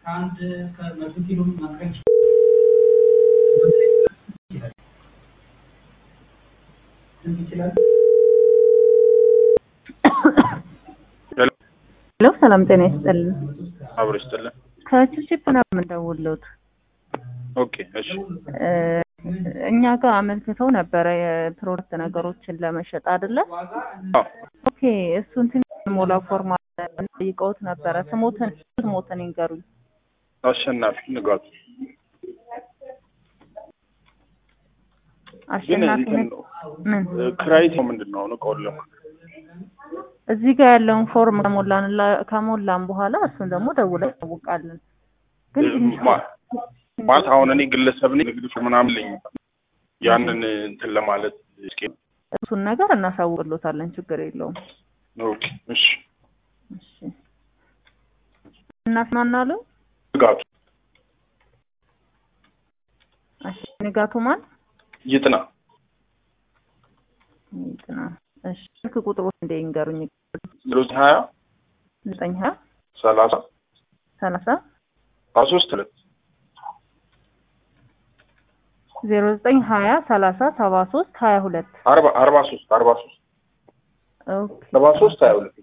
ከአንድ ከመቶ ኪሎ ማቅረብ ይችላል። ሄሎ ሰላም ጤና ይስጥልን። አብሮ ይስጥልን። ከቺፕ ነው የምንደውልዎት። ኦኬ እሺ። እ እኛ ጋር አመልክተው ነበረ የፕሮዳክት ነገሮችን ለመሸጥ አይደለ? አዎ ኦኬ እሱን ትንሽ ሞላ ፎርማ ጠይቀውት ነበረ። ስሞትን ስሞትን ይንገሩኝ። አሸናፊ ንጋቱ ግን አሸናፊ እንትን ነኝ። ነው ምን ክራይት ነው ምንድን ነው አሁን እቃውን ለማ እዚህ ጋር ያለውን ፎርም ከሞላን ከሞላን በኋላ እሱን ደግሞ ደውለን እናውቃለን። ግን ትንሽ ማ- ማለት አሁን እኔ ግለሰብ ነኝ ንግድ ምናምን ልኝ ያንን እንትን ለማለት እስኪ እሱን ነገር እናሳውቅሎታለን። ችግር የለውም። ኦኬ እሺ እሺ እናስማናለን። ንጋቱ እሺ ንጋቱ ማን ይጥና ይጥና። እሺ ስልክ ቁጥሩ እንደ ይንገሩኝ። ዜሮ ሀያ ዘጠኝ ሀያ ሰላሳ ሰላሳ ሀያ ሶስት ሁለት ዜሮ ዘጠኝ ሀያ ሰላሳ ሰባ ሶስት ሀያ ሁለት አርባ አርባ ሶስት አርባ ሶስት ኦኬ ሰባ ሶስት ሀያ ሁለት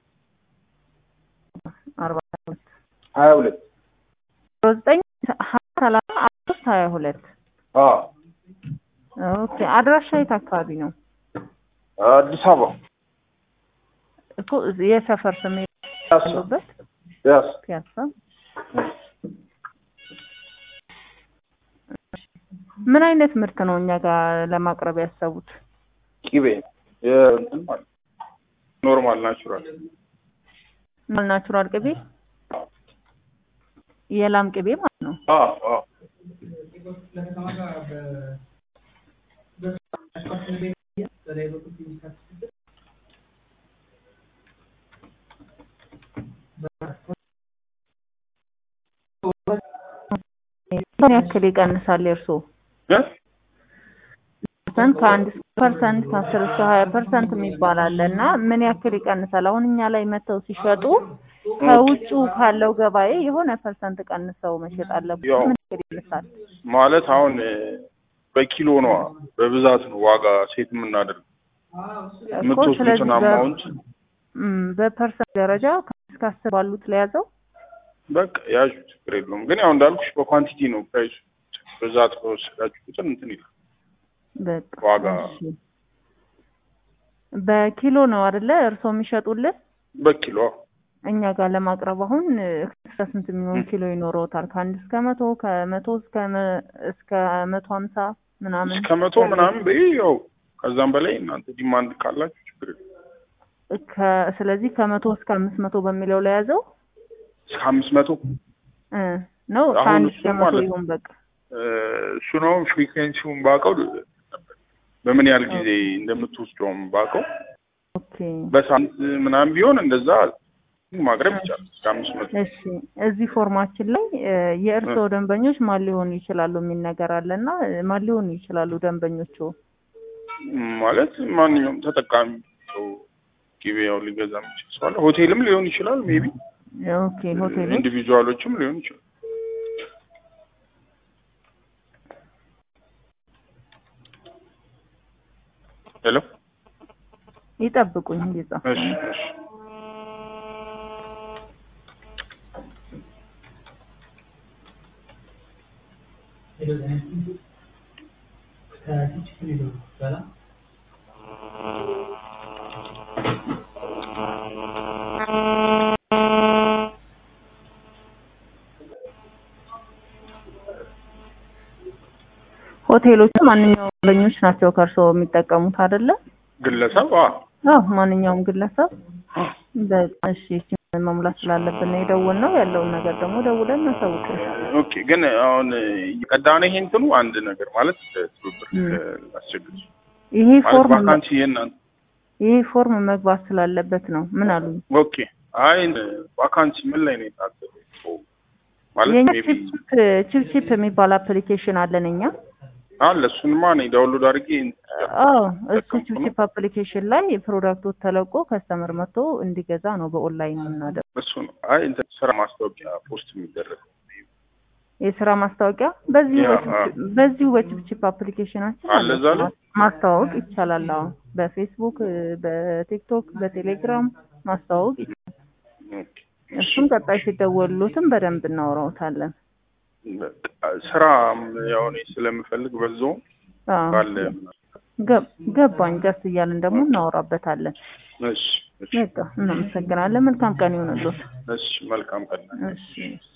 አርባ ሁለት ሀያ ሁለት ዜሮ ዘጠኝ ሀያ ሰላሳ አርባ ሶስት ሀያ ሁለት አዎ ኦኬ አድራሻ የት አካባቢ ነው አዲስ አበባ እኮ እዚህ የሰፈር ስም ያስ ያሉበት ያስ ፒያሳ ምን አይነት ምርት ነው እኛ ጋር ለማቅረብ ያሰቡት? ቂቤ የእንትን ማለት ኖርማል ናቹራል ናቹራል ቅቤ የላም ቅቤ ማለት ነው። አዎ አዎ ምን ያክል ይቀንሳል የእርስዎ? እ? ፐርሰንት ከአንድ እስከ ፐርሰንት ከአስር እስከ ሀያ ፐርሰንት የሚባል አለ እና ምን ያክል ይቀንሳል? አሁን እኛ ላይ መጥተው ሲሸጡ ከውጩ ካለው ገበያ የሆነ ፐርሰንት ቀንሰው መሸጥ አለበት። ያው ምን ያክል ይቀንሳል? ማለት አሁን እ፣ በኪሎ ነው በብዛት ነው ዋጋ ሴት የምናደርገው እኮ የምትወስዱትን ስለዚህ በ- አማውንት እም፣ በፐርሰንት ደረጃ ከአምስት እስከ አስር ባሉት ለያዘው በቃ ያዡ ችግር የለውም። ግን ያው እንዳልኩሽ በኳንቲቲ ነው ፕራይሱ። ብዛት በወሰዳችሁ ቁጥር እንትን ይላል። በቃ ዋጋ እሺ። በኪሎ ነው አይደለ እርስዎ የሚሸጡልን? በኪሎ እኛ ጋር ለማቅረብ አሁን እ፣ እስከ ስንት የሚሆን ም። ኪሎ ይኖረውታል? ከአንድ እስከ መቶ ከመቶ እስከ መ- እስከ መቶ ሀምሳ ምናምን እስከ መቶ ምናምን በይ ያው ከዛም በላይ እናንተ ዲማንድ ካላችሁ ችግር የለውም። ከ- ስለዚህ ከመቶ እስከ አምስት መቶ በሚለው ላይ ያዘው እስከ አምስት መቶ እ፣ ነው አሁን ከአንድ እሱ እስከ መቶ ማለት ይሁን በቃ እ፣ እሱ ነው ፍሪኩዌንሲውን ባውቀው በምን ያህል ጊዜ እንደምትወስደውም ባውቀው ኦኬ በሳምንት ምናምን ቢሆን እንደዛ ማቅረብ ይቻላል። እስከ አምስት መቶ እሺ እዚህ ፎርማችን ላይ እ፣ የእርስዎ ደንበኞች ማን ሊሆኑ ይችላሉ የሚል ነገር አለ እና እ፣ ማን ሊሆኑ ይችላሉ ደንበኞቹ? ማለት ማንኛውም ተጠቃሚ ሰው ጊቤያው ሊገዛ የሚችል ሰው አለ። ሆቴልም ሊሆን ይችላል። ሜቢ ኦኬ ሆቴሎች ኢንዲቪጁዋሎችም ሊሆን ይችላል። ሄሎ ይጠብቁኝ እየጻፍኩ እሺ ነው። እሺ ሆቴሎቹ ማንኛውም ደንበኞች ናቸው ከእርስዎ የሚጠቀሙት አይደለ? ግለሰብ አ አዎ ማንኛውም ግለሰብ በቃ እሺ እሺ መሙላት ስላለብን ነው የደወልነው ያለውን ነገር ደግሞ ደውለን እናሳውቅልሻለን። ኦኬ። ግን አሁን እየቀዳነ ይሄ እንትኑ አንድ ነገር ማለት ትብብር ም። አስቸግር ይሄ ማለት ፎርም ቫካንሲ የእናንተ ይሄ ፎርም መግባት ስላለበት ነው። ምን አሉኝ? ኦኬ። አይ ቫካንሲ ምን ላይ ነው የታሰበው? ማለት የኛ ሜቢ ቺፕ ቺፕ ቺፕ የሚባል አፕሊኬሽን አለን እኛ። አለ እሱንማ እኔ ዳውንሎድ አድርጌ አዎ እሱ ተጠቀምኩ ቺፕ ነው። ቺፕ አፕሊኬሽን ላይ ፕሮዳክቶች ተለቆ ከስተመር መጥቶ እንዲገዛ ነው በኦንላይን የምናደርገው። እሱ ነው። አይ እንትን ስራ ማስታወቂያ ፖስት የሚደረግ የስራ ማስታወቂያ በዚሁ ያ፣ በችፕ- በዚሁ በችፕችፕ አፕሊኬሽናችን አለ እዛ ላይ? ማስተዋወቅ ይቻላል። አዎ በፌስቡክ፣ በቲክቶክ፣ በቴሌግራም ማስተዋወቅ ይቻላል። ኦኬ። እሱም ቀጣይ ሲደወሉትም በደንብ እናወራውታለን። በቃ ስራ ያው እኔ ስለምፈልግ በዛው አዎ ባለ ገብ- ገባኝ። ደስ እያልን ደግሞ እናወራበታለን። እሺ እሺ በቃ እናመሰግናለን። መልካም ቀን ይሆንልዎት። እሺ መልካም ቀን እሺ እሺ።